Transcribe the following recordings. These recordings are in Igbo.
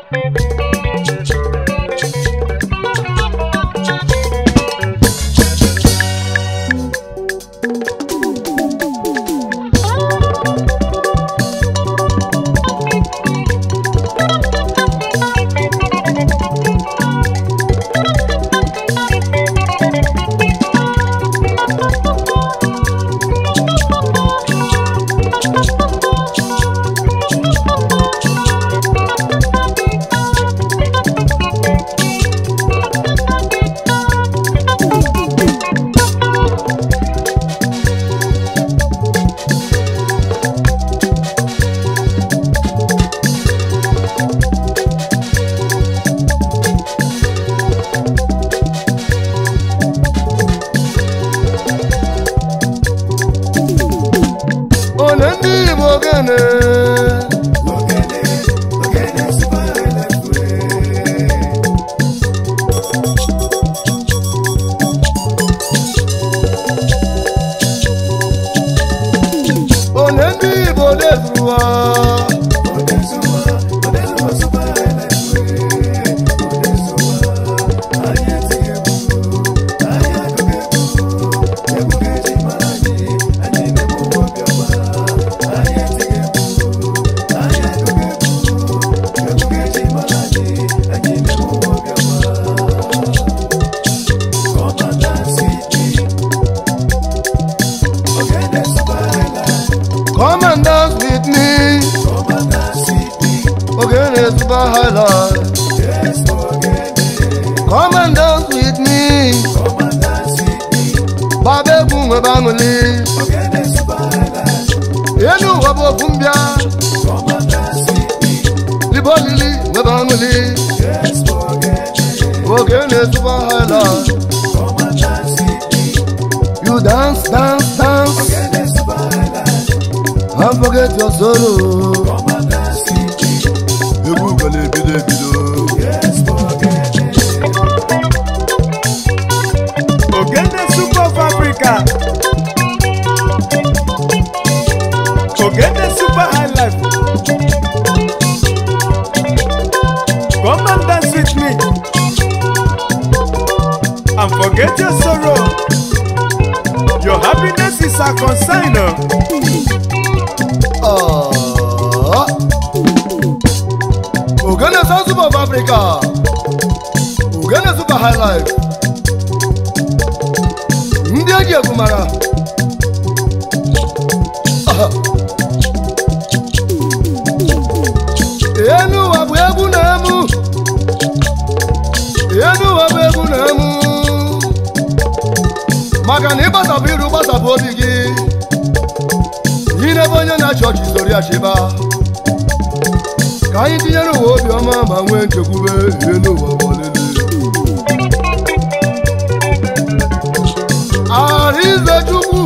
Onye ndị Igbo ogene onye ndị Igbo dezuwa come and dance with me ogene super highlight come and dance with me baba egwu nwebe aṅụli elu ụwa bụ okwu mbịa libe olili nwebe aṅụli ogene super highlight you dance dance dance and forget your sorrow egwu gana ebido ebido Ogene Super of Africa. Ogene Super High Life. Come and dance with me. And forget your sorrow. Your happiness is a consign. oh. Ah. ogene South Super of Africa ogene super high life ndị eji egwu mara Ah. enu ụwa bụ egwu na-emu enu ụwa bụ egwu na-emu maka na ịgbasapụ iru gbasapụ obi gị inebe onye na-achị ọchị soro ya chịba ka anyị tinyere ụwa obiọma ma nwee nchekwube ihe n'ụwa gbalele arize chukwu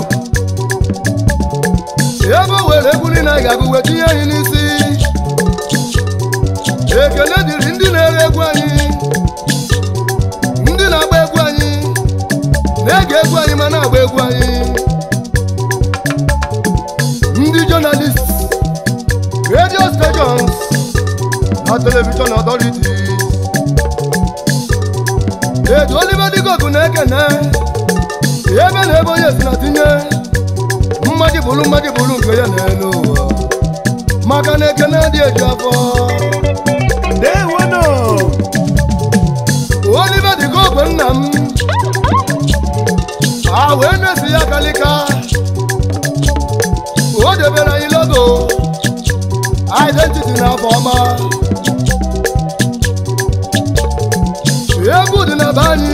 ebe o were egwu niile anyị ga-agụ wee tinye anyị n'isi ekele dịrị ndị na-ere egwu anyị ndị na-agba egwu anyị na-ege egwu anyị ma na-agba egwu anyị ndị jọnalist radio stations na television authorities etu oliver digogu na-ekene ebe na ebe onye si na tinye mmadụ bụrụ mmadụ bụrụ nke ya n'elu ụwa maka na ekene dị eju afọ Ndewo no. oliver digogu nna m a wee na-esi ya kalika o debere anyị logo identity na afọ ọma egwu dị na be anyị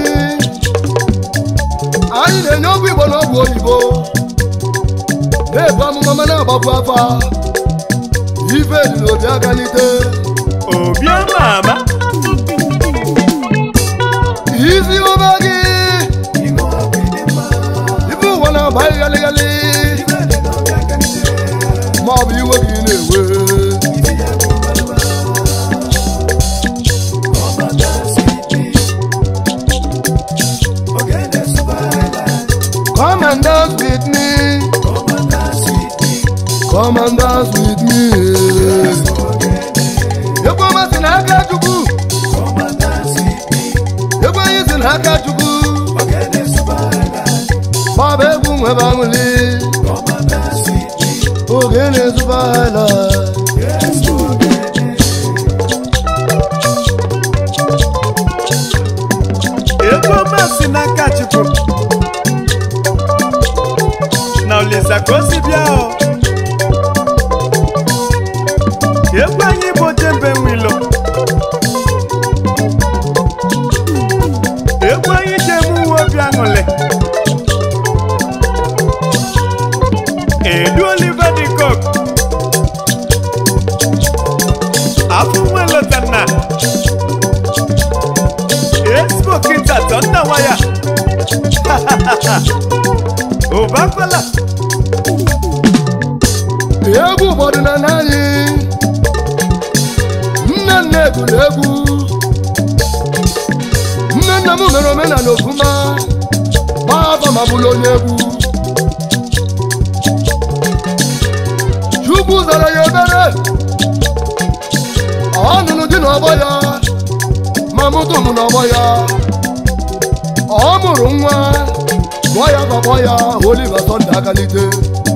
anyị na-enye ọgwụ igbo na ọgwụ oyibo na-ebu amụma ma na-agbapụ afa ife dị n'obi akalite Obiama ama. isi ụba gị ife ụwa na-agba ghalịghalị ma ọ bụ iwe gị na-ewe Come and dance with me. Come and dance with me. Ekwe masị na aka Chukwu n'aka chukwu gbaba egwu nwebe aṅụli ogene zụba highlight egwu ọma si n'aka chukwu na olisa ka o si bịa o egwu anyị bụ jembe nwilo egwu anyị ji eme uwe obi aṅụlị edu oliver de cook afọ nwe lotanna Expo Kinta Tonda Waya. Obakwala. egwu ụfọdụ na n'anyị nne nne gụrụ egwu nne nne m mere omenala ofuma gbaa afọ ma bụrụ onye egwu chukwu zara ya ebere ọ nụrụ di n'ọgbọ ya ma mụtụ m n'ọgbọ ya ọ mụrụ nwa gụọ ya gbakpọ ya Oliver Sunday akalite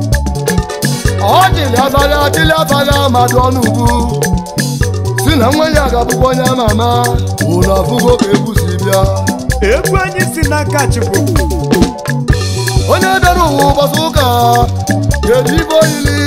ọ dịrị abalị adịrị abalị amadụ ọnụ ugwu si na nwa ya ga-abụkwa onye ama ama ụlọ afụgo ka egwu si bịa Egwu anyị si n'aka Chukwu. onye bịara ụwa ụbọchị ụka ga-eji ibe oyili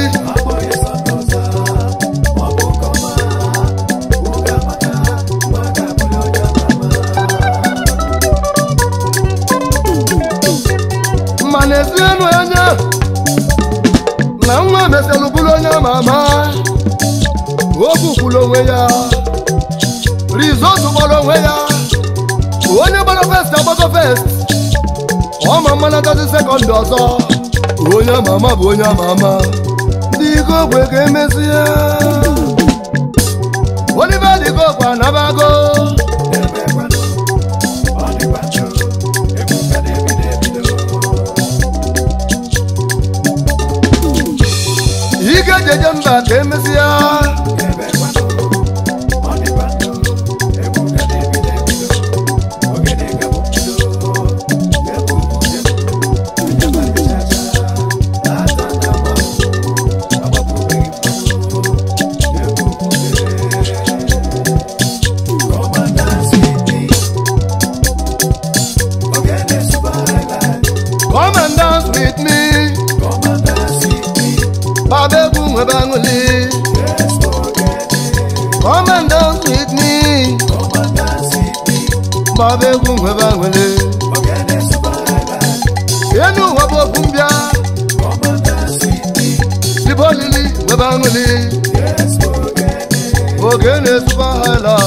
ma na-esi enu anya na nwa meselụ bụrụ onye ama ama okwu kwuru onwe ya rizọtụ gbara onwe ya onye gbara fest agbago fest ọma mmanatazi sekọndị ọzọ onye ama ama bụ onye ama ama ndị ike ogwe ka emezie Oliver dị ogwe anabago ike jeje mba ka emezie come and dance with me baba egwu nwebe aṅụli come and dance with me baba egwu nwebe aṅụli enu ụwa bụ okwu mbịa libe olili nwebe aṅụli oge na-esuba hala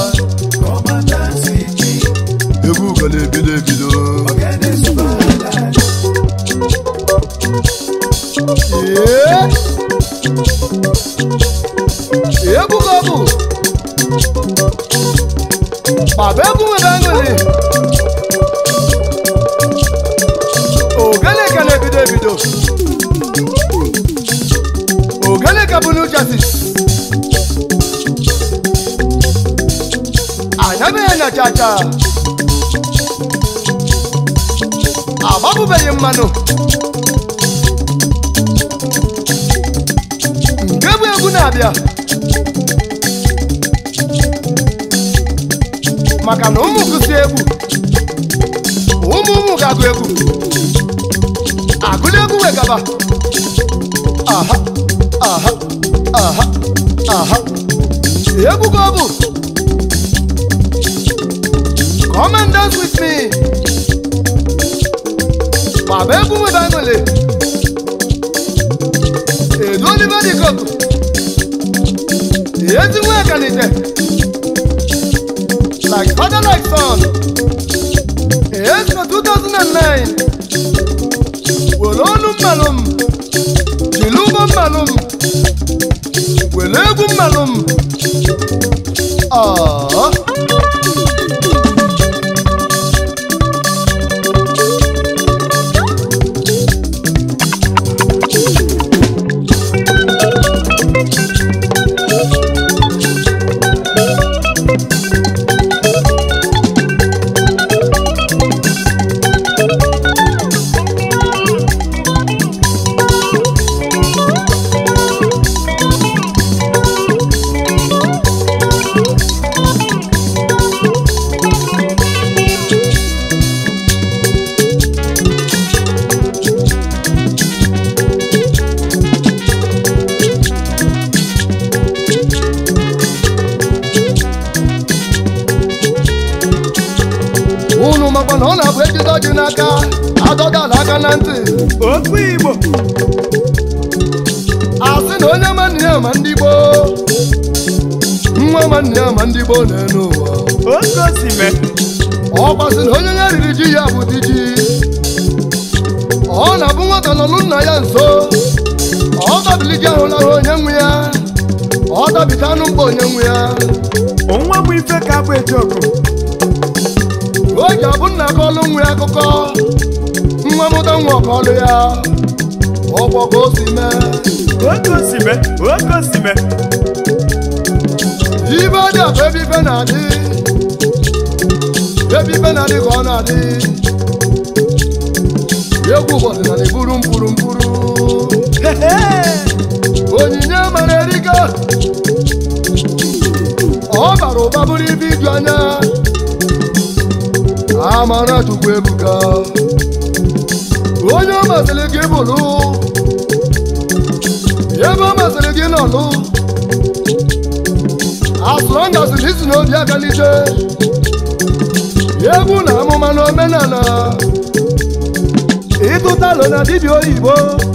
egwu gala ebido ebido Ee. egwu ka ọ bụ baba egwu nwere aṅụrị ogene ka na-ebido ebido ogene ka bụ n'uchasi anyabeghị na chacha agbapụbeghị mmanụ nke bụ egwu na-abịa maka na ụmụ gụsi egwu ụmụ ụmụ ga-agụ egwu agụla egwu wegaba aha aha aha aha egwu ka ọ bụ come and dance with me baba egwu nwebe aṅụle edu Oliver dị koku ezi nwa akanite like father like son Esco 2009 were ọnụ mmalụ m jiri ụgbọ mmalụ m were egwu mmalụ m Aww. makwa na ọ na-abụ ejide ọjị n'aka adọdala aka na ntị okwu igbo asị na onye ma nne ya ma ndị gboo nwa ma nne ya ma ndị gboo na-enu ụwa oke osime ọkwasị na onye ya riri ji ya bụ di ji ọ na-abụ nwata nọ nna ya nso ọ tabili ji ahụlahụ onye nwe ya ọ tabita anụ mkpa onye nwe ya nwa bụ ife ka abụ ejiokwu o ji abụ nna ka ọlụ nwe ya akụkọ nwa mụta nwa ọka ọlụ ya ọkwọ ka o si mee oke osime oke osime ibe dị akụ ebe ife na-adị ebe ife na-adị ka ọ na-adị egwu ụbọchị na na-eburu mkpụrụ mkpụrụ Hehe. onyinye mara erika ọ bara ụba bụrụ ibe iju anya amara chukwu ebuka onye ọ masịrị gị bụrụ ebe ọ masịrị gị nọlụ asụrụ ngasịrị isi n'obi akalite egwu na amụma na omenala ịtụtalụ na dibịa oyibo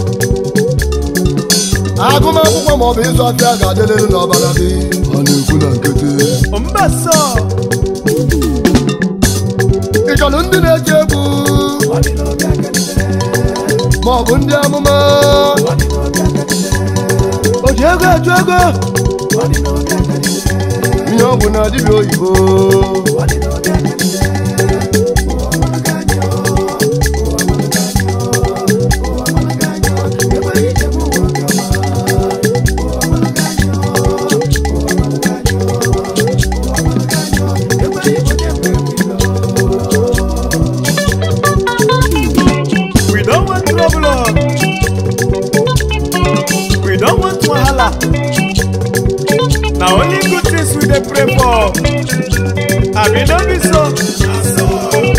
agụmakwụkwọ maọbụ ịzụ afịa ga-adịrịrị n'ọbara gị ọ na-ekwu na nkịtị mbasọ ị chọrọ ndị na-eji egwu maọbụ ndị amụma o ji ego eju ego ihe ọ bụ na dibịa oyibo we don't want trouble oh. we don't want wahala na only good things we dey pray for abi no be so.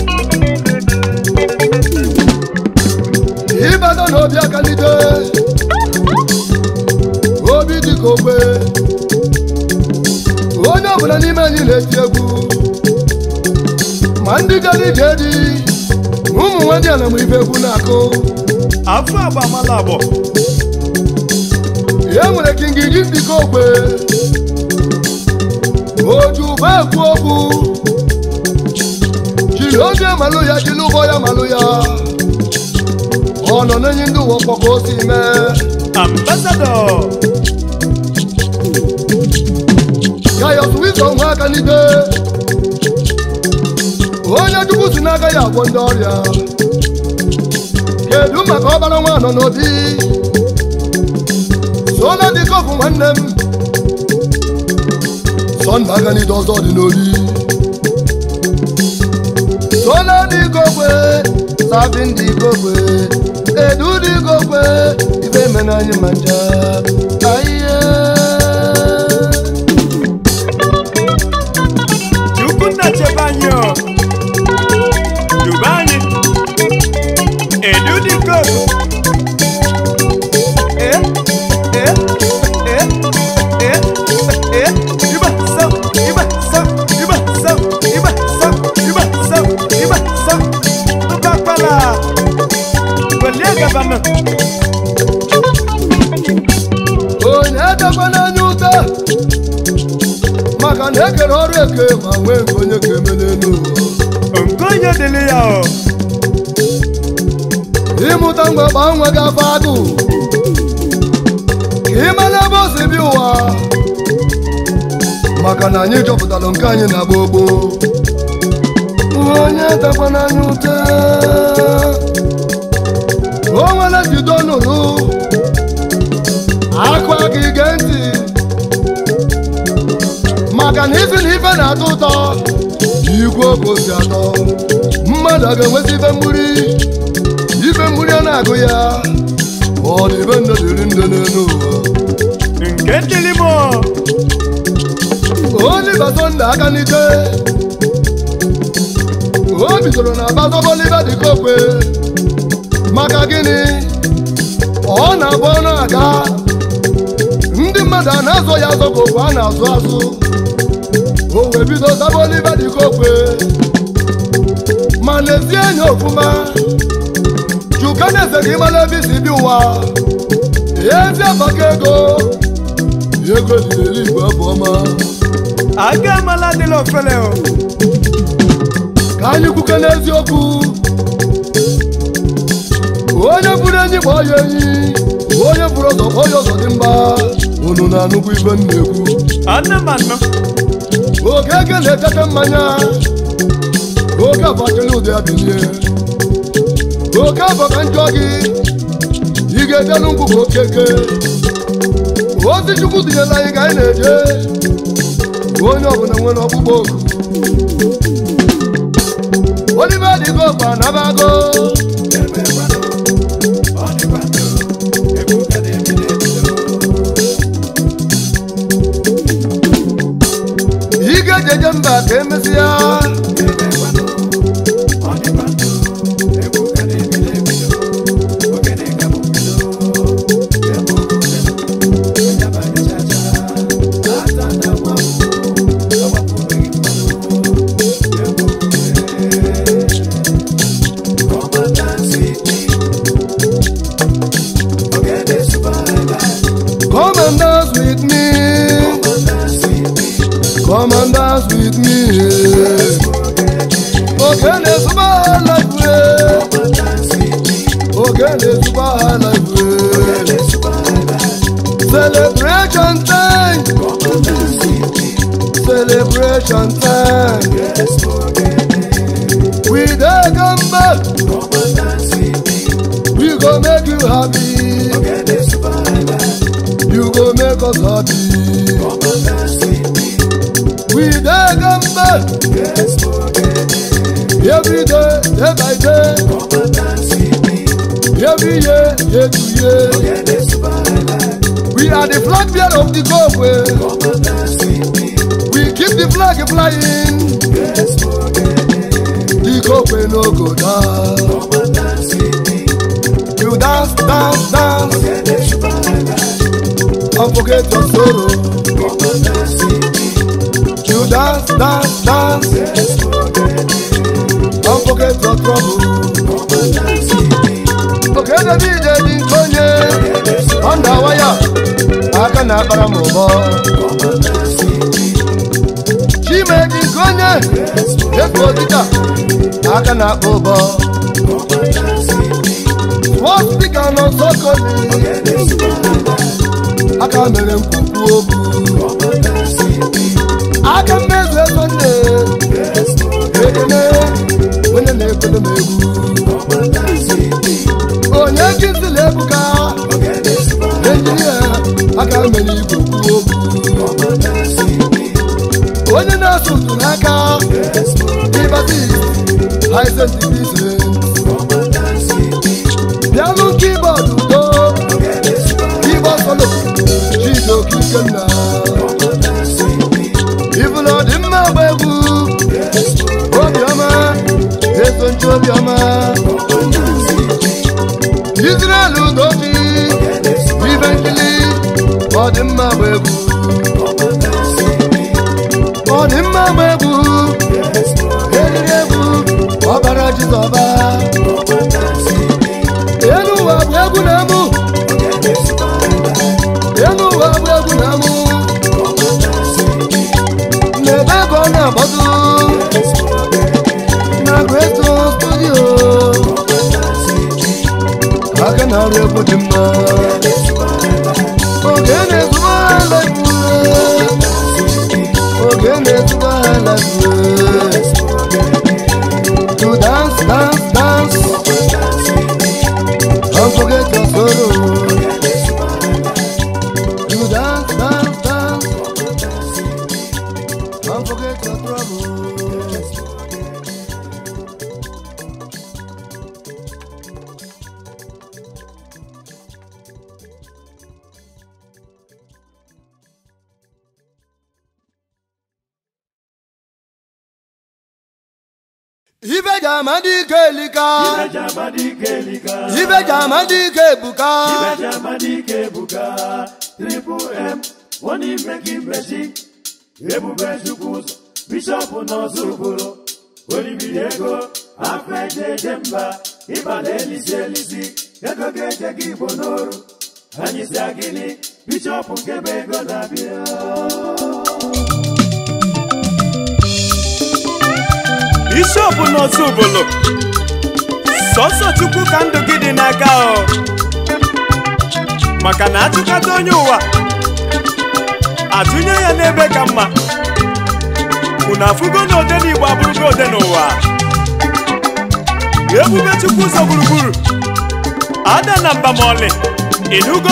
ịbata n'obi akalite obi dị ka ogbe onye ọbụla n'ime anyị na-eti egwu ma ndị gara ije dị ma ụmụ nwadị ala ma ife egwu na-akụ afọ agba amala abụọ e nwere kingiji dị ka ogbe oju ụba ekwu okwu jiri obi malụ ya jiri ụgbọ ya malụ ya ọ nọ n'enyi ndị ụwa ọkpọ ka o si mee ambassador gayọs wizo nwa aka n'ide onye chukwu si n'aka ya agwọ ndị ọrịa kedu maka ọbara nwa nọ n'obi sola dị kofu nwanne m sọnda aka n'ide ọzọ dị n'obi sola dị gogwe sabin dị gogwe edu dị gogwe ibe mena anyị ma nja ahịhịa chukwu nna chebe anyị o dube anyị edu dị koku e e e e e iba sam iba sam iba sam iba sam iba sam iba sam tụbakwala welie gabana onye edekwa n'anya ụta maka na ekere ọrụ eke ma nwee nke onye ka eme n'elu ụwa nke onye dịrị ya o ịmụta mgbe gbaa nwa gị afọ agụ ka ị mara ebe o si bi ụwa maka na anyị chọpụtara nke anyị na gboo gboo onye edekwa n'anya ụta o nwere jide ọnụrụ akụ aka ige ntị maka na isi na ife na-atọ ụtọ igwe oge osi atọ mmadụ a ga-enweta ife mgburi ife mgburi a na-agụ ya ọ na ibe nne dịrị nne n'elu ụwa nke dịrị m o Oliver Sunday aka n'ike o bidoro na bazọba Oliver dịka okwe maka gịnị ọ na-abụ ọnụ aga ndị mmadụ a na-azọ ya azọ ka okwe a na-azụ azụ o wee bido zaba Oliver dịka okwe mana lezie anya ofuma juka na-eze gị mara ebe isi bi ụwa ezi abaka ego ego dị n'eluigwe bụ ọma aga amala adịla ofele o ka anyị kwuke n'eziokwu onye bụrụ enyi kpọọ ya enyi onye bụrụ ọzọ kpọọ ya ọzọ dị mba unu na-anụkwu ibe m na-ekwu anụ m anụ oge eke na-etete mmanya oge abakele ụdị ya bilie oke abọ ka njọ gị ị ga-ejenụ ngwụ ka okeke ozi chukwu tinyela anyị ka anyị na-eje onye ọbụla nwere ọkpụkpọ oku olive dịgo ọgba nabago ị ga-ejeje mba ka emesịa come and dance with me come and dance with me oge na-ezuba ha life oge na-ezuba ha life celebration time celebration time we dey come back we go make you happy you go make us happy we dey come back every day day by day every year year to year we are the flag bearer of the goal we keep the flag flying the goal no go down you dance dance dance and forget your sorrow you dance dance dance and forget your trouble. oke david dị nke onye ọnda waya aka na-akpara m ụbọ chime dị nke onye efu odika aka na-akpa ụbọ swọ spika nọ sokoli aka mere nkwukwu okwu aka mmezu ego nne ekene onye na-ekele m egwu onye kizili ebuka enjinia aka mere igwe kwuo okwu onye na-asụ ụtụ n'aka ịbati haizentibize bịanụ kibọọdụ udo kibọọd solo chidoke ikenna ibụla ọ dị mma agba egwu obiọma eso nche obiọma Israel udochi ibe nkili ọ dị mma agba egwu ọ dị mma agba egwu eriri egwu ọbara jizọba elu ụwa bụ egwu na amụ elu ụwa bụ egwu na amụ n'ebe ego ọ na-agbado na greto studio aka na-arụ egwu dị mma oge na-ezuba ala oge na-ezuba ala to dance dance dance don't forget your sorrow to dance dance dance don't forget your trouble ibe ji ama dị ike elika ibe ji ama dị ike ebuka ebube chukwu ụzọ bishọp nọzọ ogboro olibiri ego afọ eje eje mba ịbala elisi elisi ego ga-eje gị igbo n'oru anyị si agịnị bishọp nke bụ ego na-abịa bishọp n'otu ubolo sọsọ chukwu ka ndụ gị dị n'aka o maka na achụkata onye ụwa atụnye ya n'ebe ka mma unu afụgo na ode n'igbo abụrụgo ode n'ụwa ebube chukwu ụzọ gburugburu ada na mba ma ọlị ịnụgo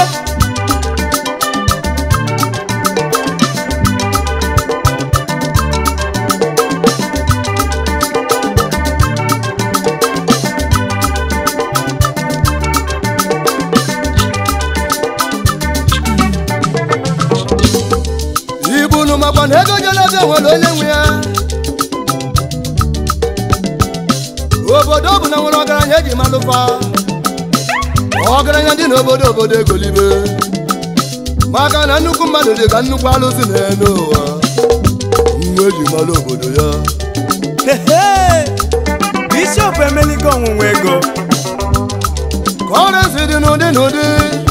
ibunu makwa na ego jelebe nwere onye nwe ya obodo ọ bụ na nwere ọgaranya eji malụfa ọgaranya dị n'obodo obodo egolibe maka na nnukwu mmadụ dị ka nnukwu alụsị na-ene ụwa nwa eji malụ obodo ya Hehe! bishọp emeligo ọnwụnwa ego kọrensi dị n'ụdị n'ụdị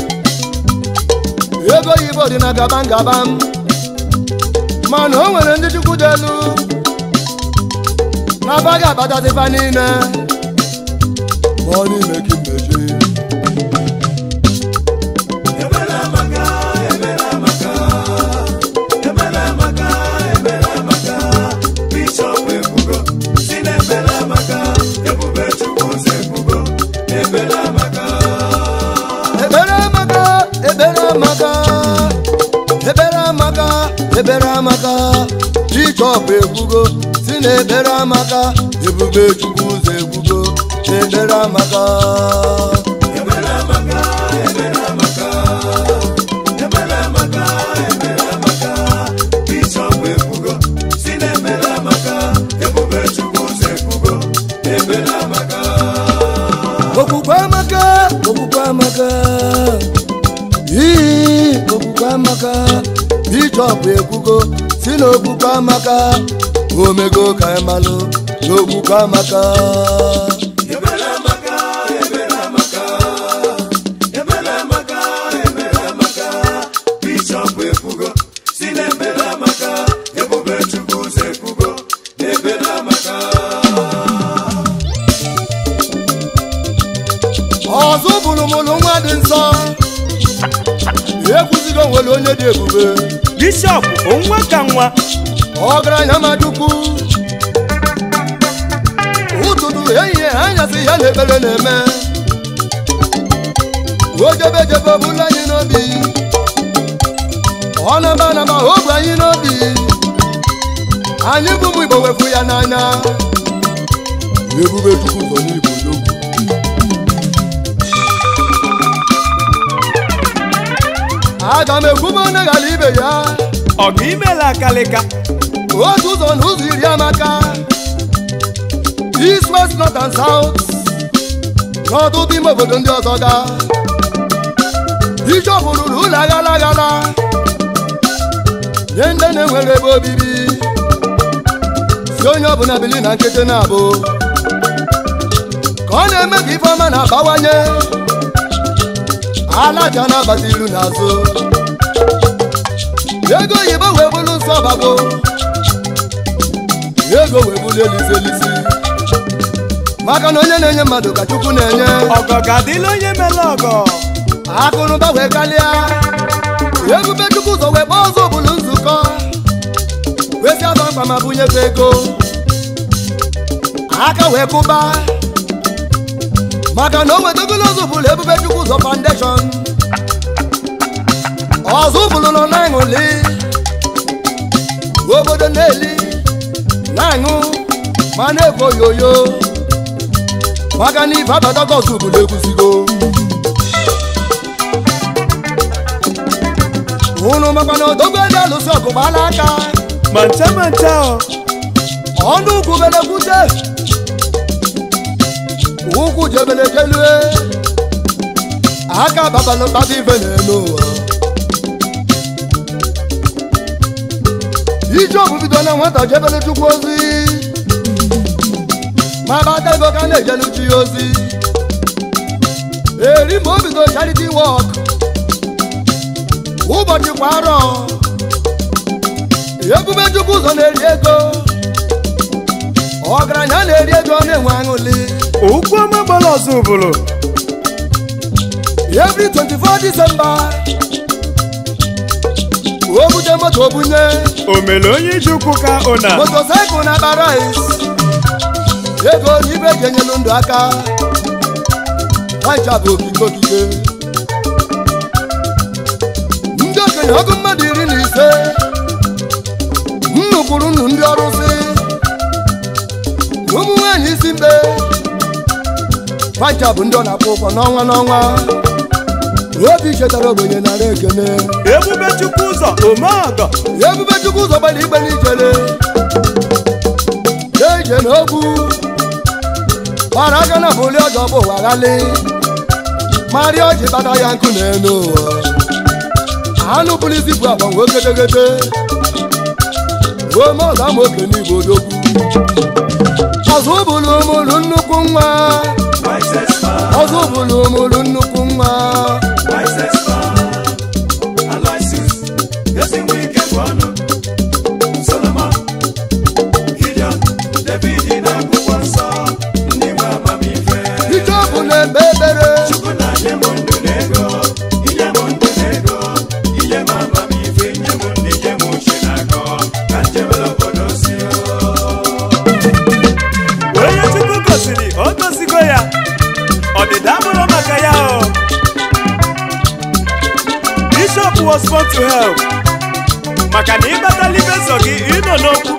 ego oyibo dị na gaba ngaba m mana o nwere ndị chukwu dị elu na-abaghị abatazịfa niile ma ọ n'ime ka mmechi ebere amaka ebere amaka ebere amaka ebere amaka bishọp ekwugo si na ebere amaka ebube chukwu ụzọ ekwugo ebere amaka okwukwe amaka okwukwe amaka ii okwukwe amaka bishọp ekwugo si na okwukwe amaka omego ka ịmalụ na okwukwe amaka ọzọ bụrụ mụlụ nwa dị nsọ ekwuzigo nwere onye dị ebube bishọp onwa ka nwa ọgaranya madukwu ụtụtụ ehihie anyasị ya na ekpere na-eme ojebejebe ọbụla anyị n'obi ọ naba naba ogwe anyị n'obi anyị bụ ụmụ igbo wefu ya n'anya ebube chukwu nọ n'igbo n'ogwu aga m ekwube onye ghara ibe ya ọgụ imela akalịka otu ụzọ na ụzọ iri amaka east west north and south n'ọtụtụ ime obodo ndị ọzọ ga bishọp rụrụ ụlọ aghala aghala nye ndị na-enwere ebe obibi si onye ọbụla bili na nkịtị na-abụ ka ọ na-eme ka ife ọma na-abawanye alaja na-abata ilu n'azụ ego oyibo wee bụrụ nsọ ọbago ego wee bụrụ elisi elisi maka na onye na-enye mmadụ ka chukwu na-enye ọgọ ga-adịla onye mere ọgọ akụnụba wee kalịa ebube chukwu ụzọ wee kpọọ ọzọ bụrụ nzukọ wee si aba mkpa ma bunyefe ego aka wee kụba maka na o wetagolo ọzọ bụrụ ebube chukwu ụzọ foundation ọzọ bụrụ nọ na-aṅụli obodo na-eli na-aṅụ ma na-ekwo yoyo maka na ife abatago ọzọ bụrụ ekwusigo unu makwa na odogwu elu alụsị ọgụ gbala aka ma ncha ma ncha ọ ọnụ ugwu belekwute ụkwụ jebele jelue aka babalụ mkpata ife n'elu ụwa ije ọbụ bido na nwata jebele chukwu ozi ma bata ego ka na-ejelu chi ya ozi eri ma obido charity work ụbọchị kwa arọ ebube chukwu ụzọ na-eri ego ọgaranya na-eri ego na-enwe aṅụli okwu ọma gbara ọzọ ụbụrụ every 24 December o bute moto bunye o mere onye iji ụkwụ ka ụna motosaịkụl na akpa rice ego na ibe eji enyelu ndụ aka nwacha bụ okike okike ndị okenye ọgụ mmadụ iri na ise nnukwuru nnu ndị ọrụsị ụmụ nwaanyị isi mbe nwacha bụ ndị ọ na-akwụ ụgwọ n'ọnwa n'ọnwa obi chetara ogbenye nara ekene ebube chukwu ụzọ omeọgọ ebube chukwu ụzọ gbara igbe n'ijele eje n'okwu gbara aka na bụli ọjọ bụ ụwa ghali marịa ọjị kpata ya nkụ n'elu ụwa anụ bụrụ isi bụ agba nwe gedegede ome ọga ma oke n'igbo odogwu ọzọ bụrụ ụmụrụ nnukwu nwa ọzọ bụrụ ụmụrụ nnukwu nwa ije ọ bụ na-ekpe ekpere onye chukwu gosiri o gosigo ya ọdịda bụrụ maka ya o bishop was born to help maka na ịbatala ibe so gị ịnọ n'okwu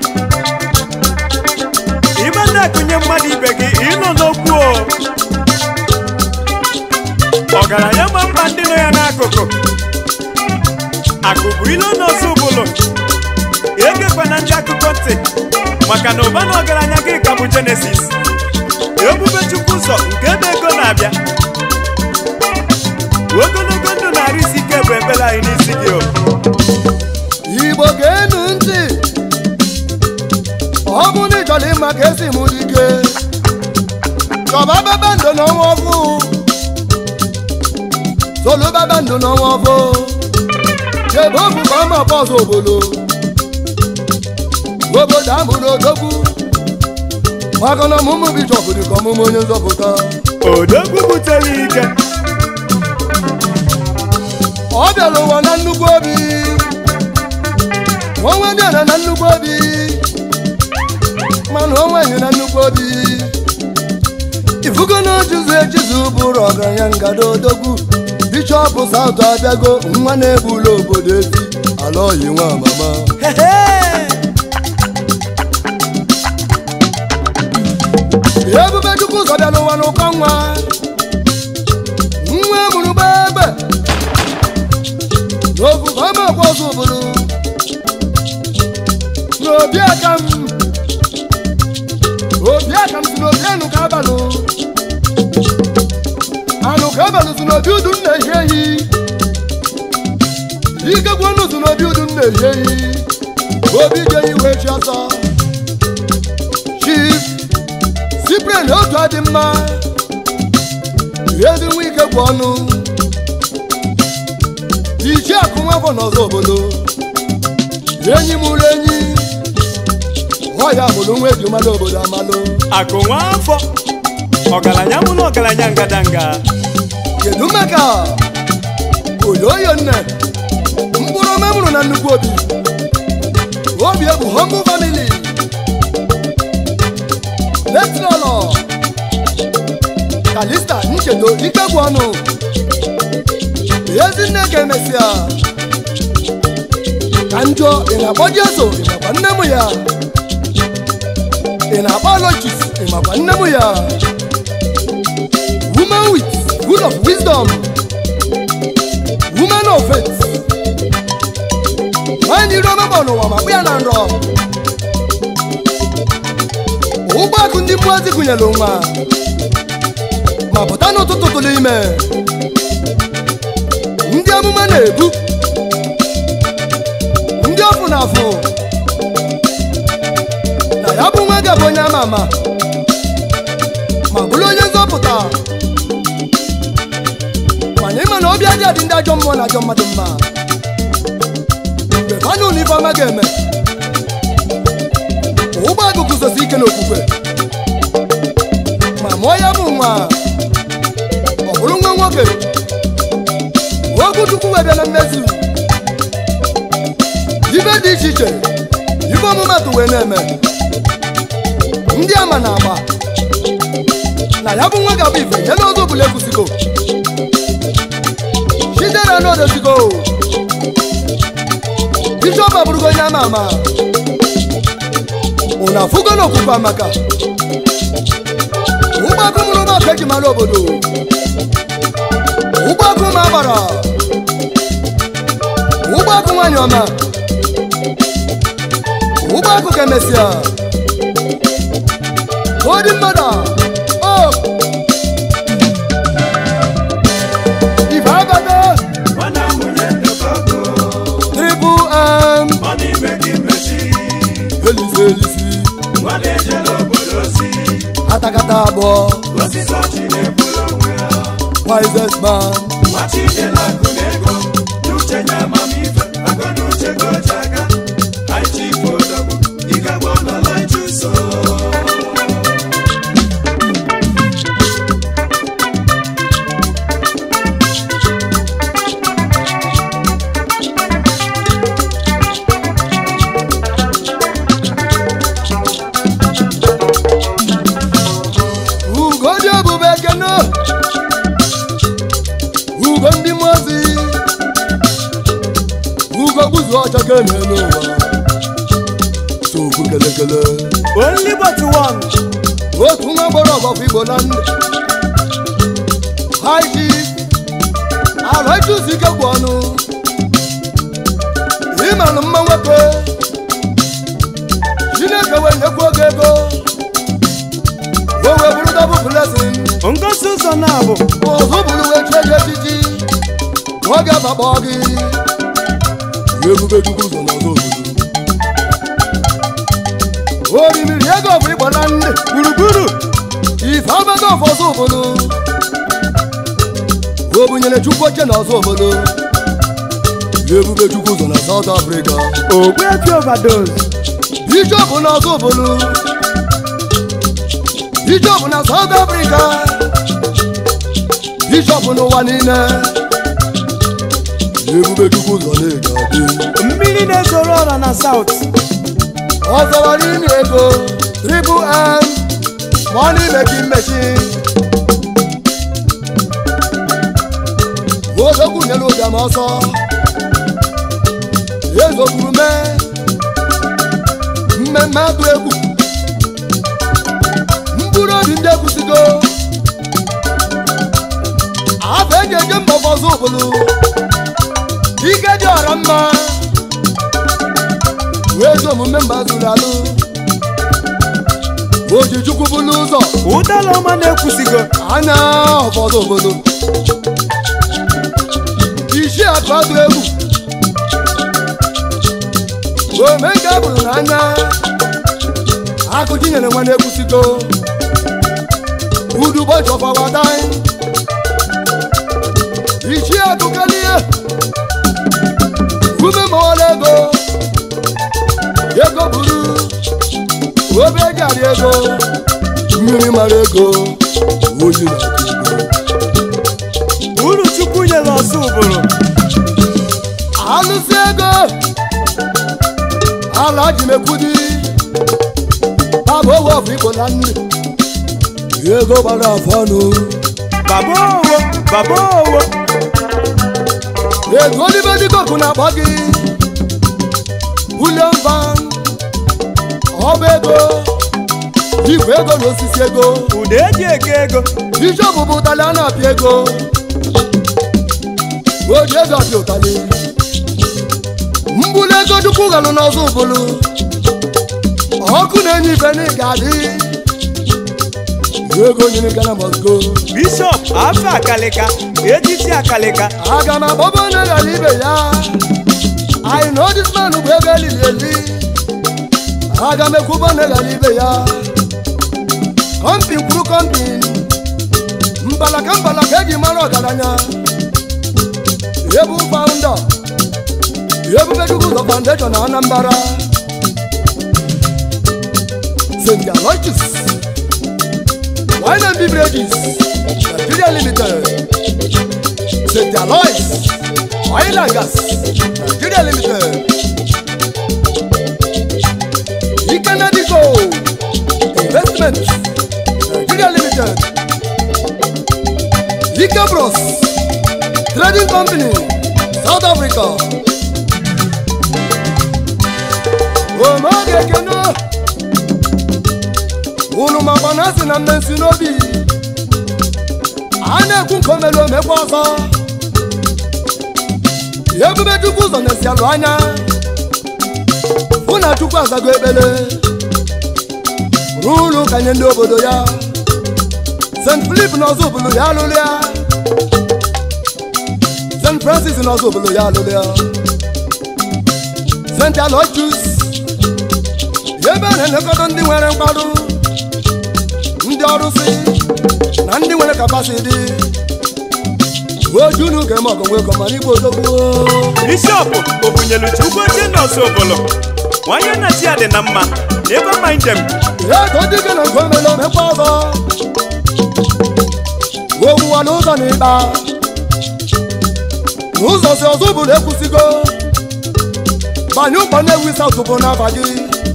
ịba na-akụnye mmadụ ibe gị ịnọ n'okwu o ọgaranya ma mma ndị nọ ya n'akụkụ akụ bụ ilo n'ọzọ ụbụlụ egekwana ndị akụkọ ntị maka na ụba na ọgaranya gị ka bụ jenesis ebube chukwu ụzọ nke ebe ego na-abịa ogologo ndụ na-arụ isi ike bụ ekpere anyị n'isi gị o igbo ga-enu ntị ọ bụ na ịchọrọ ịma ka esi mụ dike chọba babandụ n'ọnwa ọfụ solu babandụ n'ọnwa ọfụ chebe obu ka ọma bọsụ obodo obodo amụrụ odogwu maka na ọmụmụ bishọp dị ka ọmụmụ onye nzọpụta odogwu butere ike ọ bịara ụwa na nnukwu obi onwe dị ana na nnukwu obi mana onwe enyi na nnukwu obi ifugo na ojuzu ejizu bụrụ ọgaranya ngada odogwu bishọp saụt abịago nwa na-egbula obodo ezi ala oyi nwa mama ebube chukwu ụzọ bịara ụwa n'ụkọ nwa nwa mụrụ gbegbe n'ofufe ọma ọkwa ọzọ obodo n'obi aka m obi aka m si n'obi anụ ka abalụ anụ ka abalụ si n'obi udu m na-ehi ehi ikegwu ọnụ si n'obi udu m na-ehi ehi obi je iwe chi ọsọ chief sipren otu adị mma ezi nwa ike gwụ ọnụ ichie akụ nwafọ n'ọzọ obodo enyi mụrụ enyi ọya mụrụ nwa eji mmadụ obodo amalụ akụ nwa afọ ọgaranya mụ na ọgaranya ngadanga kedu maka oyoyo nne mkpụrụ ọma mụrụ na nnukwu obi obi egwu humble family letinọlọ kalista nchedo ikegwu ọnụ ezinne ka emesịa ka njọ ị na-akpọ jeso ị makwa nne m ya ị na-akpọ alochis ị makwa nne m ya woman with good of wisdom woman of faith nwanyị iri ọma gbọ n'ụwa ma kpụ ya na nrọ ụgbọakụ ndị mmụọ ozi gụnyere nwa ma pụta n'ụtụtụ tụrụ ime ndị amụma na-ebu ndị ọfụ na afụ na ya bụ nwa ga-abụ onye ama ama ma bụrụ onye nzọpụta mana ịma na obi adị adị ndị ajọ mmụọ na ajọ mmadụ mma mgbe fanụ na ife ọma ga-eme ụgbọ agụ guzosi ike n'okwukwe ma mụọ ya bụ nwa ọ bụrụ nwa nwoke okwu chukwu wee bịa na mmezu ibe dị iche iche ife ọmụmatụ wee na-eme ndị ama na agba na ya bụ nwa ga-abụ ife ya na ọzọ ọbụla ekwusigo chidera n'odozigo bishọp abụrụgo onye ama ama ụna afụgo n'okwukwe amaka ụgbọakụ mụrụ ụgbọakụ eji mara obodo ụgbọakụ ma agbara ụgbọakụ nwanyị ọma ụgbọakụ ka emesịa odi mmadụ o ife abata triple m elisi elisi atakata abụọ wisest man ugo dị ebube ekene ugo ndị mozi ugo gbuzu ọcha kene n'ụwa sokwu kelekele only but one otu nwa gbọrọ ọgọfụ igbo na ndị haiji ala ịchụzi ike gwụ ọnụ ịmanụ mma nwoke chineke wee nyekwu oge ego o wee bụrụ dabụ blesin ngosi ụzọ na-abụ ọzọ bụrụ wee chie gị echichi ọ ga-abakpọ gị ebube chukwu ụzọ n'ọzọ obodo orimiri ego bụ ịgba na ndị gburugburu ife abago ọfọzọ obodo o bunyere chukwu oche n'ọzọ obodo ebube chukwu ụzọ na South Africa ogbuefi overdose bishọp n'ọzọ obodo bishọp na South Africa bishọp n'ụwa niile ebube chukwu ụzọ na-ega adị mmiri na-ezoro ọra na south ọzọwara imi ego triple m money making machine ozokwu nyere ụbịam ọsọ ezokwuru mee mmemme atụ egwu mkpụrụ obi ndị ekwusigo afọ eji eje mba ọzọ obodo ike dị ọra mma wee ezi omume mba zuru alụ oji chukwu bụlụ ụzọ ụdala ọma na-ekwusigo anya ọfọdụ obodo isi akụ adụ egwu ome nke a bụrụ n'anya akụchi nyere nwa na-ekwusigo udu ụbọchị ọfawadai isi akụ kelie ume mawala ego ego buru obe gari ego mmiri mara ego oyi na ego uru chukwu nyere ọzọ ụbụrụ alụsị ego ala ji mekwudi baba owe ọfụ igbo na nri ego gbara afọ ọnụ baba owo baba owo ego olibe dịkoku na-akpọ gị bulion van ọba ego igwe ego na osisi ego ụda eji eke ego bishọp bụ ụtalị a na-apịa ego oji ego apịa ụtalị mbuli ego chukwu galụ n'ọzọ ụbụlụ ọkụ na-enye ife na ịga adị ego nyere gana mosgo bishọp afọ akalịka ejisi akalịka aga m agbaba onye ghara ibe ya I know this man bụ ego elili eli aga m ekwuba onye ghara ibe ya kọmpin kwuru kọmpin mbalaka mbalaka eji mara ọgaranya ebu faụnda ebube chukwu ụzọ foundation na anambra st aloysius wine and beverages nigeria limited st aloys oil and gas nigeria limited ikenedico investment nigeria limited ike bros trading company south africa omeoge ekene unu makwa na asị na mmensi n'obi a na-ekwu nke omelu omekwa ọzọ ebube chukwu ụzọ na-esi alụ anya hụ na chukwu azago ekpele ruo ụlọ ụka nye ndị obodo ya st filip n'ọzọ obodo ya alụlụ ya st francis n'ọzọ obodo ya alụlụ ya st aloysius ebe a na-elekọta ndị nwere mkpado ndị ọrụsị na ndị nwere kapasiti ojunu ka eme ọgọ nwekọ mana igbo odogwu bishọp obunyelu chukwu ochie nọọsụ obolo nwanye nna chi ya dị na mma never mind them ya ka ọ dịbe na nke omele omekwa ọzọ owuwa n'ụzọ na ịkpa n'ụzọ si ọzọ bụrụ ekwusigo banye ụkpọ na-ewu isi atụpụ n'afa gị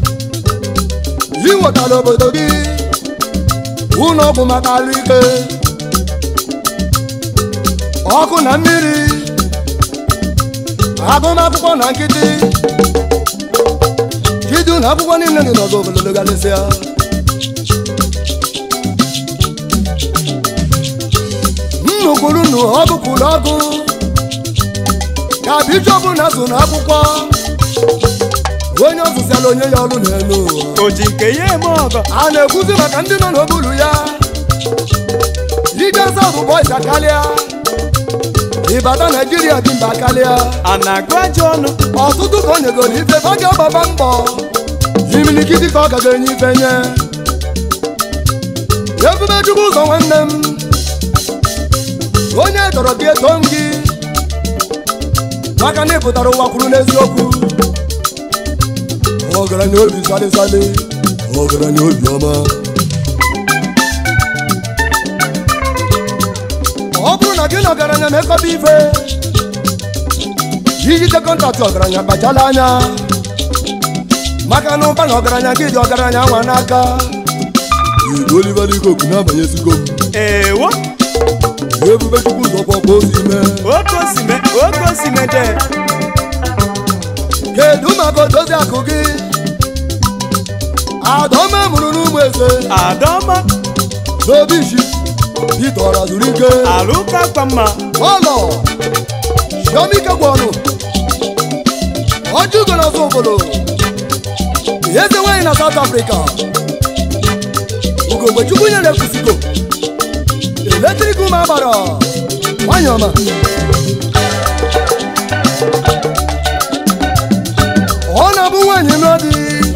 iwetala obodo gị ụlọ ọgwụ maka alụ ike ọkụ na mmiri agụmakwụkwọ na nkịtị idu na akwụkwọ niile dị n'ọzọ obodo galịsịa nnukwuru nnu ọgụ kwuru ọgụ ka bishọp na-azụ n'akwụkwọ onye ọzụziala onye ya ọrụ n'elu ụwa o ji nke ya eme ọgọ a na-ekwuzi maka ndị nọ n'okpuru ya ije saụt bọis akarịa ịbata naijiria dị mba karịa a na-agụ ajọ ọnụ ọtụtụ ka o nyegoro ife ọ ga-agbaba mbọ imilikiti ka ọ gaga enye ife nye ebube chukwu ụzọ nwanne m onye tọrọ gị eto m gị maka na ị pụtara ụwa kwuru n'eziokwu ọgaranya obi salịsalị ọgaranya obi ọma ọ bụrụ na gị na ọgaranya mekọba ife ijide kọntaktị ọgaranya kpachala anya maka na ụba na ọgaranya gị dị ọgaranya nwa n'aka Oliver Ikoku na-abanyesigo m ewo ebube chukwu ụzọ kpọkpọ ozi mee oke osime oke osimede kedu maka odozi akụ gị adọma mụrụ n'ụmụ eze adọma n'obi isi itọra zuru ike alụka kwa mma ọlọ chiomike gwụ ọnụ ọjụgo n'ọzọ obodo eze nwanyị na South Africa ugogbe chukwu nyere kwusigo eletrik ụmụ agbara nwanyị ọma ọ na-abụ nwaanyị nụọ di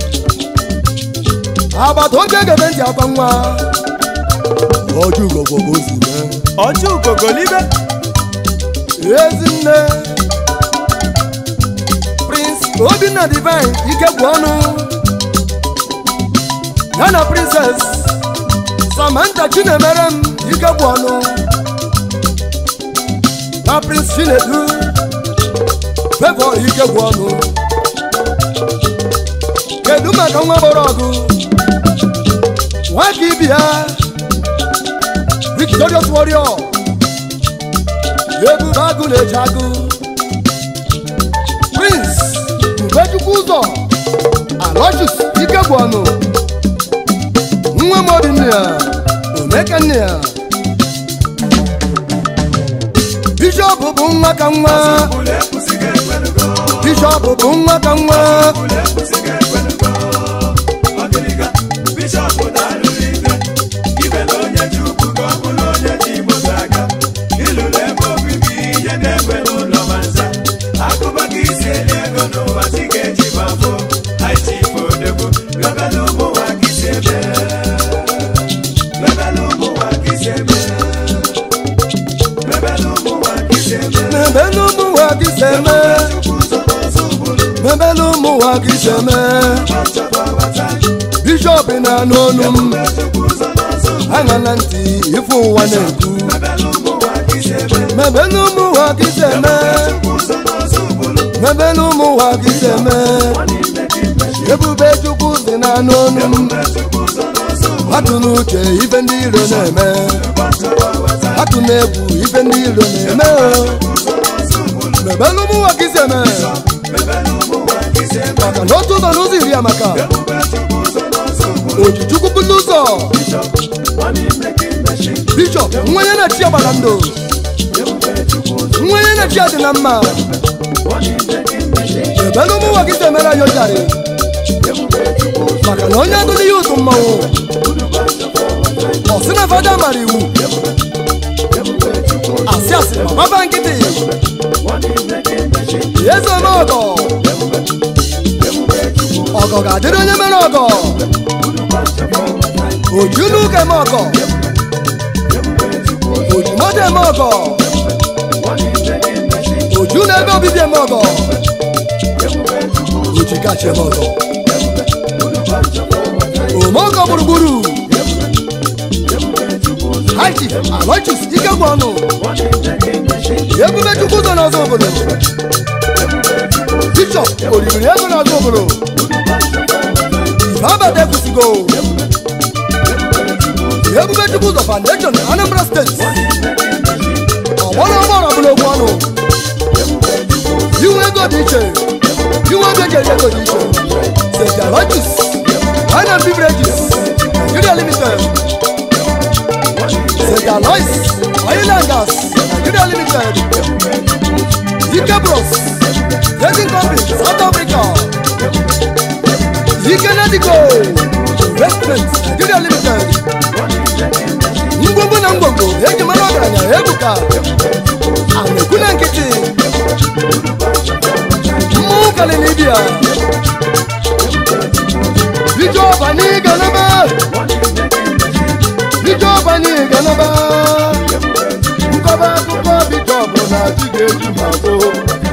agbata obi egebe ntị akwa nwa ọjụgo gwọ ka o si mee ọjọ ugogolibe ezinne prince obinna divine ike gwụ ọnụ ya na princess samantha chinemere m ike gwụ ọnụ na prince chinedu fevọ ike gwụ ọnụ kedu maka nwa gbọrọ ọgụ nwaka ibi ya victorious warrior ebube agụ na-eji agụ prince ubechukwu ụzọ alochus ike bụ ọnụ nwa m obi nne ya omeke nne ya bishọp bụ nwa ka nwa bishọp bụ nwa ka nwa bishọp na-anụ ọnụ m aṅa na ntị ife ụwa na-ekwu mebe n'ụmụ ụwa ka isi eme mebe n'ụmụ ụwa ka isi eme ebube chukwu si na-anụ ọnụ m atụ n'uche ife ndị iro na-eme atụ na-egwu ife ndị iro na-eme o mebe n'ụmụ ụwa ka isi eme maka na otu ụzọ n'ụzọ iri amaka oji chukwu bulu ụzọ bishọp nwenye na-echi agbara ndụ nwenye na-echi adị na mma ebe n'ụmụ ụwa gị emere anyị ojari maka na onye agụ n'ihe ụtụ mmanwụ ọ sị na fada mara iwu asị asị ma gbaba nkịtị eze ome ọgọ ọgọ ga-adịrị onye mere ọgọ oju n'ụka eme ọgọ oju moto eme ọgọ oju na ebe obibi eme ọgọ oji kacha eme ọgọ ome ọgọ gburugburu hachi alochis ike gwụ ọnụ ebube chukwu ụzọ n'ọzọ obodo bishọp oriri ego n'ọzọ obodo ife abada ekwusigo ebube chukwu ụzọ foundation anambra steeti ọgbọrọ ọgbọrọ bụla okwu ọnụ iwe ego dị iche iwe ego eji ego dị iche st alochis ana beverages nigeria limited st alois oil and gas nigeria limited ike bros trading company south africa ike nadigo investment nigeria limited ngwongwo na ngwongwo eji mara ọgaranya ebuka anekwu na nkịtị mmụọ kali libia bijọp anyị ganaba bijọp anyị ganaba nkọba akụkọ bijọp na chi ga-eji ma gboo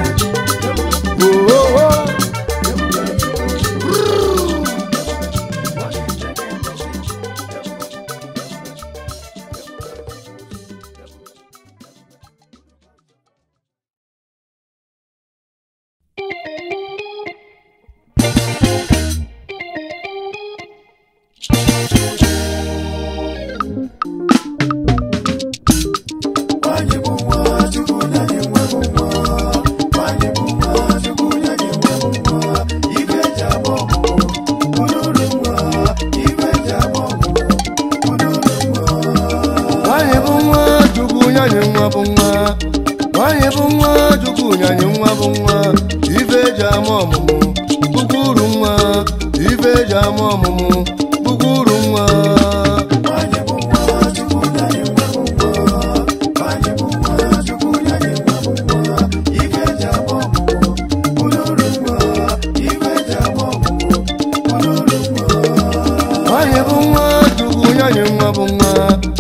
nwanyị bụ nwa chukwu nyanye nwa bụ nwa nwanyị bụ nwa chukwu nyanye nwa bụ nwa ife eji ama ọmụmụ bụkwa uru nwa ife eji ama ọmụmụ bụkwa uru nwa nwanyị bụ nwa chukwu nyanye nwa bụ nwa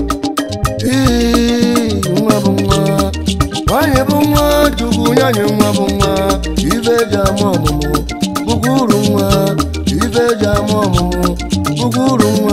Ee, nwa bụ nwa nwanyị bụ nwa chukwu nyanye nwa bụ nwa ife eji ama ọmụmụ bụkwa uru nwa ife eji ama ọmụmụ bụkwa uru nwa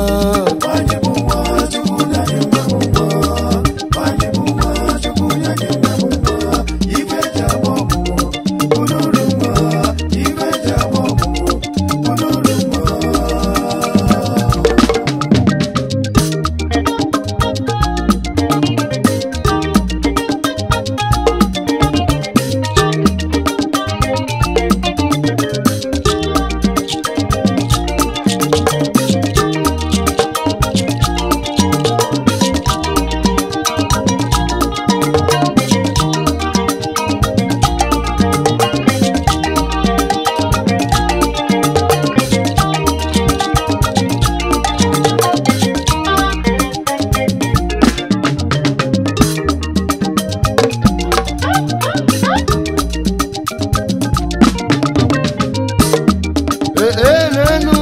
ee n'enu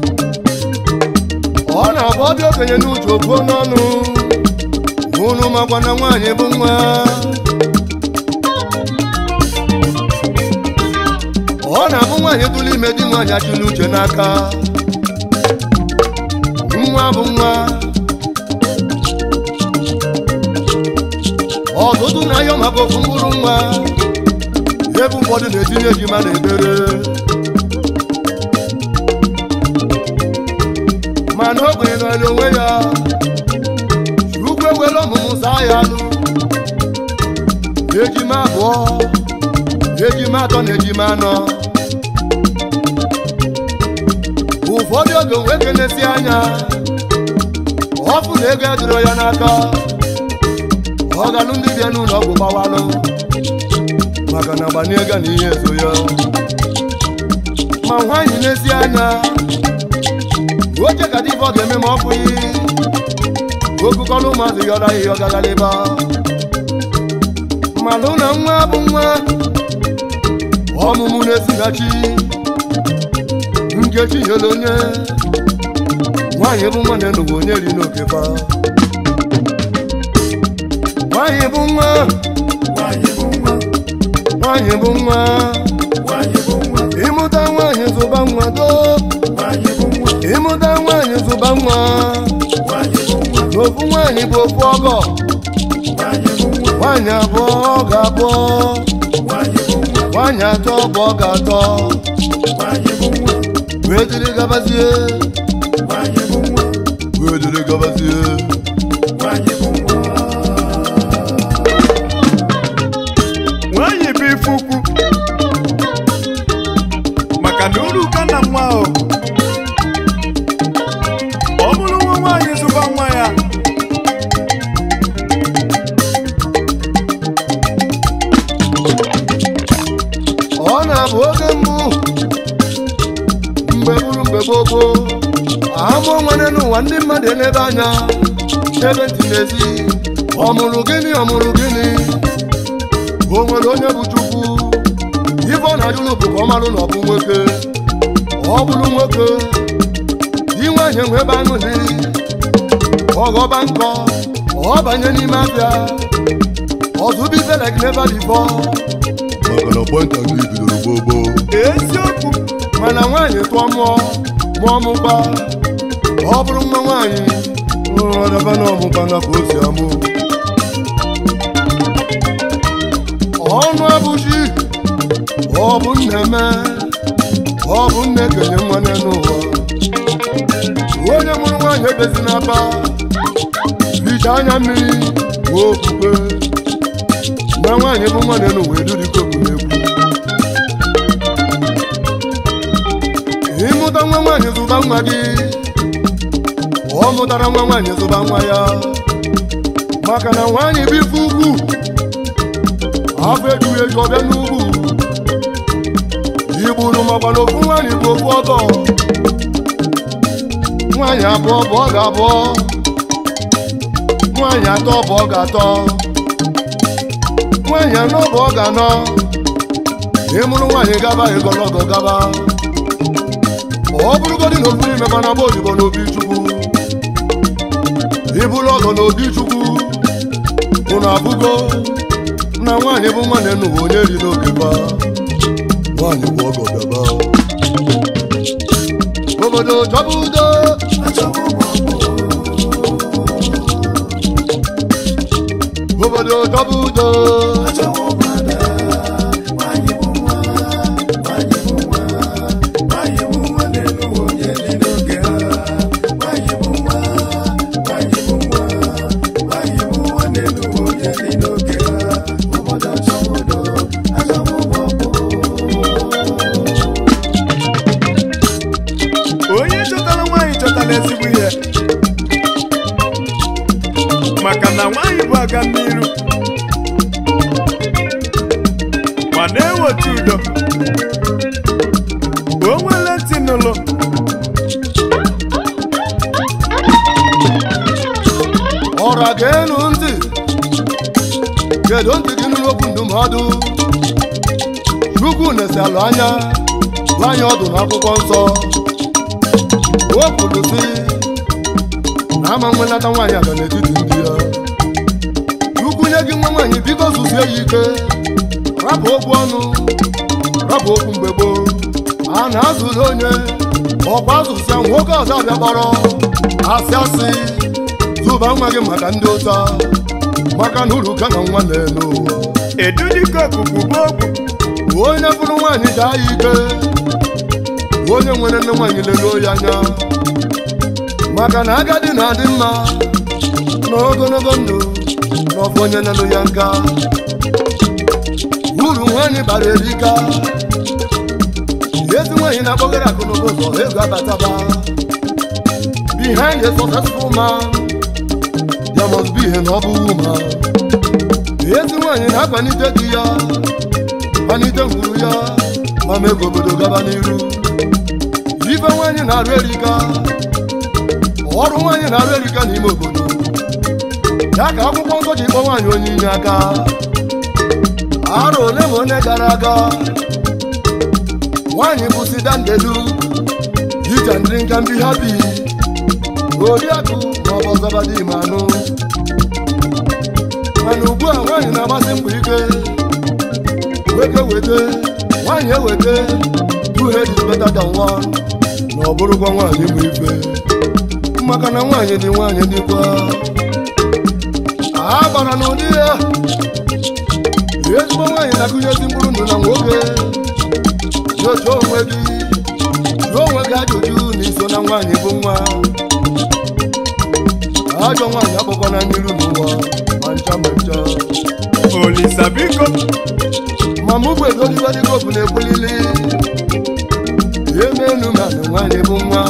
ọ na-abụ ọbịa okenye n'uche obuo n'ọnụ unu makwa na nwaanyị bụ nwa ọ na-abụ nwaanyị tụrụ ime di nwaanyị achụ n'uche n'aka nwa bụ nwa ọtụtụ na-ayọ maka ofu mkpụrụ nwa ebe ụfọdụ na-etinye ejima na ebere mana ogbenye nọrọ onwe ya ugwu ewere ọmụmụ saa ya alụ ejima abụọ ejima atọ na ejima anọ ụfọdụ oge nwoke na-esi anya ọfụ na ego edoro ya n'aka ọgalụ ndị bịa n'ụlọ ọgwụ gbawalụ maka na gbanye ego na ihe ezo ya ma nwaanyị na-esi anya oche ka dịbọ ga-eme ma ọ bụghị okukọlụ ụmụazị yọrọ ahịhịa ọgaghaliba malụ na nwa bụ nwa ọmụmụ na-esighachi nkechi nyere onye nwaanyị bụ nwa na-enugwu onye ri n'okefa nwaanyị bụ nwa nwaanyị bụ nwa ịmụta nwaanyị zụba nwa doo ịmụta nwaanyị zụba nwa n'ofu nwaanyị bụ ofu ọgọ nwaanyị abụọ ọ ga-abụọ nwaanyị atọ bụ ọ ga-atọ wee dịrị gabazie wee dịrị gabazie nwaanyị bụ ife ukwu maka na uru ka na nwa ahụ ọ bụrụ nwa nwaanyị zụba nwa ya ọ na-abụ oge mbụ mgbe bụrụ mgbe gboo gboo amụọ nwere n'ụwa ndị mmadụ elebe anya ebe ntị n'ezi ọ mụrụ gịnị ọ mụrụ gịnị o nwere onye bụ chukwu ife ọ na-ajụlụ bụ ka ọ marụ na ọ bụ nwoke ọ bụrụ nwoke di nwaanyị nwe ebe aṅụli ọghọba nkọ ọ banye n'ime afịa ọzụbitelek n'ebe dịbọ maka na pọnta gị bidoro gbogbo eziokwu mana nwaanyị tụọ mụọ mụọ mụkpa ọ bụrụ nwa nwaanyị ọdaba na ọmụkpa na ka o si amụ ọnụ abụchi ọ bụ nne me ọ bụ nne kenye nwa n'ụwa onye mụrụ nwaanyị ebezi n'aba hicha anya mmiri wee okwukwe na nwaanyị bụ nwa n'ụwa edurikoku na-ekwu ịmụta nwa nwaanyị zụba nwa gị ọ mụtara nwa nwaanyị zụba nwa ya maka na nwaanyị bụ ife ugwu afọ ejughị eju ọbịa n'ugwu igburu makwa na ofu nwaanyị bụ ofu ọgọ nwaanyị abụọ bụ ọ ga-abụọ nwaanyị atọ bụ ọ ga-atọ nwaanyị anọ bụ ọ ga-anọ ịmụrụ nwaanyị gaba ịgọlọgọ gaba ọ bụrụgodị na ofu n'ime mana bụ odibo n'obi chukwu ịbụrụ ọgọ n'obi chukwu unu abụgo na nwaanyị bụ nwanne n'ụwa onye ri n'oge ba nwaanyị bụ ọgọ bịaba obodo chọba udo obodo chọba udo onye chọtara nwaanyị chọtara ezigbo ihe maka na nwaanyị bụ aga n'iru ma na-eweta udo o nwere ntị n'ụlọ ọra ga-enu ntị kedu ntị gị nụrụ okwu ndụmọdụ chukwu nesalụ anya gwa anyị ọdụ n'akwụkwọ nsọ o kwuru sị na ama nwenata nwaanyị aga n'etiti ndị ya chukwu nye gị nwa nwaanyị biko zuzie ya ike rapụ okwu ọnụ rapụ okwu mgbe gboo a na-azụrụ onye ọkwa asụsụ ya nwoke ọzọ abịa kpọrọ asị asị zụba nwa gị maka ndị ụta maka na uru ka na nwa na-elu ụwa edudike okuku bụ ogwu onye bụrụ nwaanyị daa ya ike onye nwere nne nwaanyị leluo ya anya maka na agadi na-adị mma na ogologo ndụ na ọfụ onye lelu ya nka uru nwaanyị bara erika ezi nwaanyị na-akpọgara akụnụba ụzọ ego abataba behind a successful man there must be a noble woman ezi nwaanyị na-akwalite di ya kpanite ngwuru ya ma mee ka obodo gaba n'iru ife nwaanyị na-arụ erika ọrụ nwaanyị na-arụ erika n'ime obodo ya ka akwụkwọ nsọ ji kpọ nwaanyị onye inye aka arọ ole ma onye gara aga nwaanyị bụ sidandelu ija ndị nka ndị ha bi oriakụ ma ọ bụ ọzọbadị ma anụ mana ugbu a nwaanyị na-agbasi mbọ ike nwoke weta nwaanyị eweta two heads is better than one na ọ bụrụkwa nwaanyị bụ ife maka na nwaanyị dị nwaanyị dịkwa a gbara n'ụdị ya ezigbo nwaanyị na-akụnyezi mkpụrụ ndụ na nwoke nyocha onwe gị jụọ onwe gị ajụjụ na iso na nwaanyị bụ nwa ajọ nwaanyị akpọkwana n'iru n'ụwa ma ncha ma ncha olisa biko ma mụ bụ egoligodịgobu na-ekwulili eme enu ma na nwaanyị bụ nwa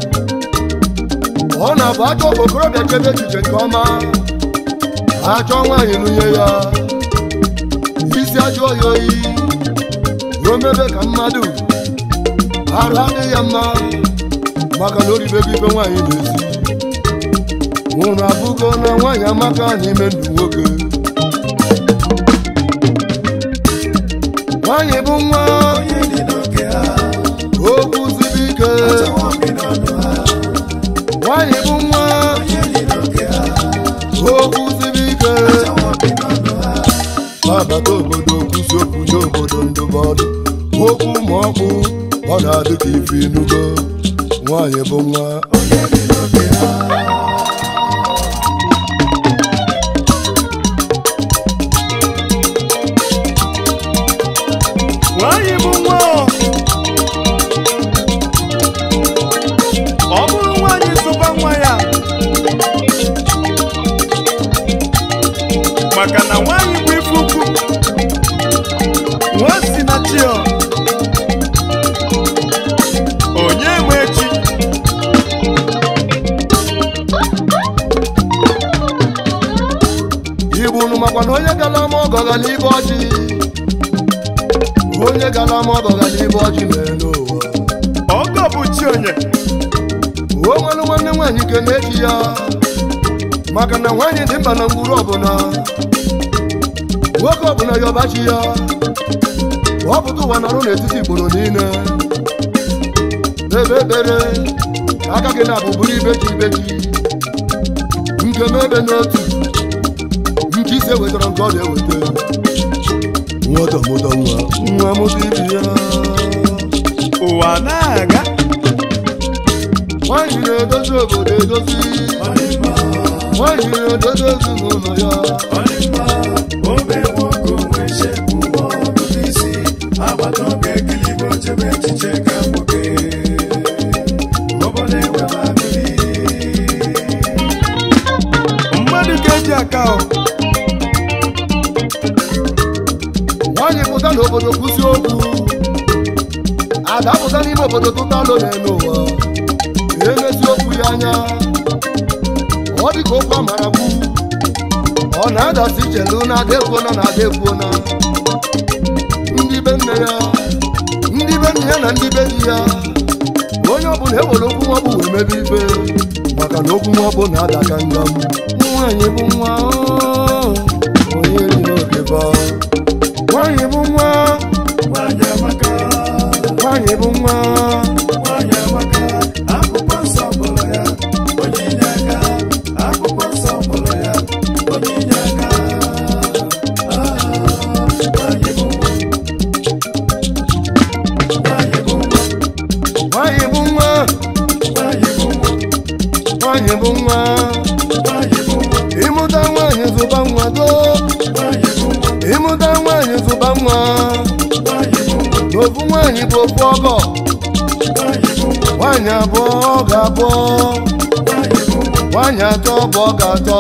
ọ na-abụ achọ ka okorobịa chebe echiche nke ọma achọ nwaanyị nụnye ya isi ajọ ya oyi o mebe ka mmadụ arụ adịghị ya mma maka na oribego ife nwaanyị na-esi nwụrụ abụgo na nwaanyị amaka n'ime ndụ nwoke nwaanyị bụ nwa okwu siri ike nwaanyị bụ nwa okwu siri ike abata obodo kwụsị okwu nye obodo ndụmọdụ okwu ma ọkpụ ọ na-adị ka ife inugo nwaanyị bụ nwa nwaanyị bụ nwa ọ. ọ bụrụ nwaanyị zụba nwa ya maka na nwaanyị bụ ife ukwu nwa si na chi ọ. onye nwe chi igbu unu makwa na onye gara ama ọgọ gara ibe ọjị onye gara ama ọgọ gara ibe ọjị n'elu ụwa ọgọ bụ chi onye o nwere nwanne nwaanyị nke na-eji ya maka na nwaanyị dị mkpa na ngwuru ọbụla nwoke ọbụla ya ọbachi ya ọ pụta ụwa nọrụ n'etiti igboro niile ebe ekpere ka aka gị na-abụ bụrụ ibeji ibeji nke m ebe n'otu nke ise wetara nke ọ na-eweta nwata mụta nwa nwa mụta ibi ya ụwa na-aga nwaanyị na-edozi obodo edozi nwaanyị na-edozi ezinụlọ ya mmadụ ga-eji aka ọ nwaanyị pụta n'obodo kwụsị okwu ada pụta n'ime obodo tụta alụ n'elu ụwa emezi okwu ya anya ọ dị ka okwu amara kwu ọ na-adasi ichelu na ada ekwuona na ada ekwuona ndị be nne ya ndị be nne ya na ndị be di ya onye ọbụla ewere okwu nwa bụ wee mebe ibe maka na okwu nwa bụ na-ada ka ngam nwaanyị bụ nwa oo, onye ri n'oge ba nwaanyị bụ nwa nwaanyị bụ nwa nwaanyị bụ nwa nwaanyị bụ nwa ịmụta nwaanyị zụba nwa do ịmụta nwaanyị zụba nwa n'ofu nwaanyị bụ ofu ọgọ nwaanyị abụọ ọ ga-abụọ nwaanyị atọ bụ ọ ga-atọ